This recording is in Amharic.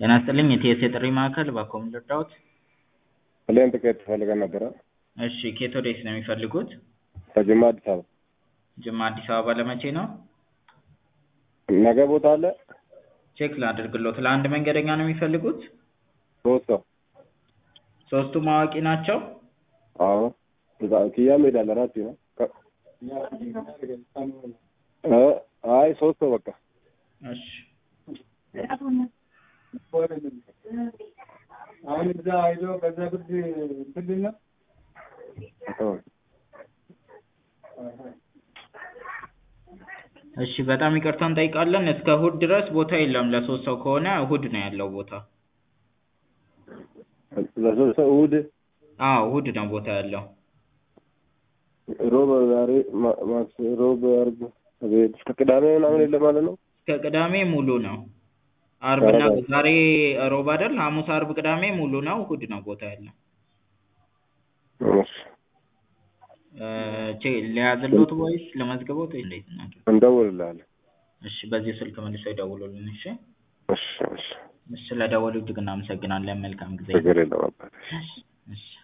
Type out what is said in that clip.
ጤና ይስጥልኝ የቲኤስ የጥሪ ማዕከል እባክዎ ምን ልርዳዎት? ፕሌን ትኬት ፈልገን ነበረ። እሺ ከየት ወዴት ነው የሚፈልጉት? ከጅማ አዲስ አበባ። ጅማ አዲስ አበባ ለመቼ ነው? ነገ ቦታ አለ? ቼክ ላድርግልዎት ለአንድ መንገደኛ ነው የሚፈልጉት? ሶስት ሰው። ሶስቱም አዋቂ ናቸው? አዎ ክያ ሜዳለ ራሴ ነው። አይ ሶስት ሰው በቃ። እሺ አሁን እዛ ሄዶ ከዛ ብርድ ምንድን ነው እሺ በጣም ይቅርታ እንጠይቃለን እስከ እሁድ ድረስ ቦታ የለም ለሶስት ሰው ከሆነ እሁድ ነው ያለው ቦታ። ለሶስት ሰው እሑድ አዎ እሁድ ነው ቦታ ያለው። ሮብ ዛሬ ማ- ማክስ ሮብ አርብ አቤት እስከ ቅዳሜ ምናምን የለም ማለት ነው። እስከ ቅዳሜ ሙሉ ነው። አርብና ኧረ ዛሬ ሮብ አይደል? ሐሙስ፣ አርብ፣ ቅዳሜ ሙሉ ነው። እሁድ ነው ቦታ ያለው። እሺ እ ቼ ሊያዝልዎት ወይስ ለመዝግቦት ወይስ እንዴት እናድርግ? እንደውልልሃለን። እሺ በዚህ ስልክ መልሰው ይደውሉልን እሺ። እሺ እሺ ስለደወሉ እጅግ እናመሰግናለን። መልካም ጊዜ። ችግር የለም አባቴ። እሺ